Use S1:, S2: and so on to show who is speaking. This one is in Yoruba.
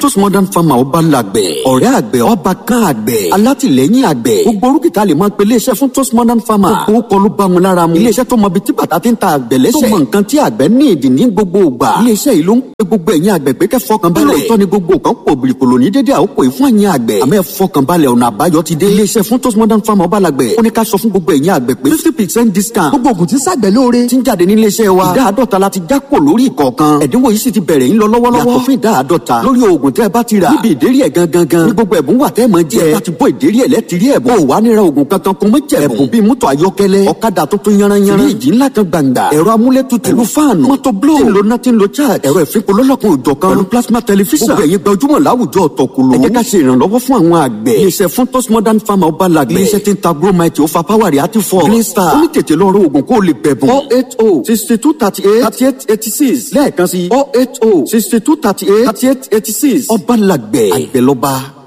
S1: tos modern farmer ọba làgbẹ̀ ọ̀rẹ́ àgbẹ̀ ọba kan àgbẹ̀ alátìlẹ́yìn àgbẹ̀ gbogbo orúkìtà lè máa pe iléeṣẹ́ fún tos modern farmer gbogbo kọlu bá wọn lára mu iléeṣẹ́ tó mọ ibi tí bàtà ti ń ta àgbẹ̀ lẹ́sẹ̀ tó mọ nǹkan tí àgbẹ̀ ní ìdí ní gbogbo ìgbà iléeṣẹ́ yìí ló ń pe gbogbo ẹ̀yin àgbẹ̀ pé kẹ́ fọkàn balẹ̀ lóòótọ́ ni gbogbo kan pò bìrìkòlò ní dédé àkókò yìí fún ẹ̀yin àgbẹ̀ àmọ́ ẹ fọkàn balẹ̀ ọ̀nà àbáyọ ti dé iléeṣẹ́ fún tos modern farmer ọba làgbẹ̀ ó ní ká sọ fún gbogbo ẹ̀yin àgbẹ̀ pé fifty percent discount
S2: gbogbo ògùn tí ṣàgbẹ̀ lóore
S1: ti ń jáde ní iléeṣẹ́ wa ìdá àádọ́ta la ti já kò lórí ìkọ̀ọ̀kan ẹ̀dínwó yìí sì ti bẹ̀rẹ̀ ń lọ lọ́wọ́lọ́wọ́ yàtọ̀ fún ìdá àádọ́ta lórí oògùn tẹ́ ẹ bá ti rà níbi ìdérí ẹ̀ gangan gan ní gbogbo ẹ̀bùn wà tẹ́ ẹ máa jẹ ẹ bá ti bọ́ ìdérí ẹ̀ lẹ́tìrí ẹ̀bùn ò wá níra oògùn kankan kún mọ́ jẹ̀bùn ẹ̀bùn bíi mọ́tò ayọ́kẹ́lẹ́ ọ̀kadà tuntun yanranyanran fíríjì ńlá kan gbàǹgbà ẹ̀rọ amúlétutù pẹ̀lú fáànù mọ́tò bló tí ń lo náà tí ń lo charge ẹ̀rọ ìfipò lọ́lọ́kan òjọ̀ kan pẹ̀lú plasma tẹlifíṣàn gbogbo ẹ̀yin gbajúmọ̀ láwùjọ ọ̀tọ̀kùlù ẹ jẹ́ ká ṣe ìrànlọ́wọ́ fún àwọn àgbẹ̀ iléeṣẹ́ fún tos modern farmer ọba làgbẹ̀ iléeṣẹ́ tí ń ta gromite ó fa power rẹ̀ àti fọ́ green star ó ní tètè lọ rọ oògùn kó o lè bẹ̀bùn four eight oh sixty two thirty eight thirty eight eighty six lẹ́ẹ̀kan sí four eight oh sixty two thirty eight thirty eight eighty six ọba làgbẹ̀ àgbẹ̀ lọ́ba.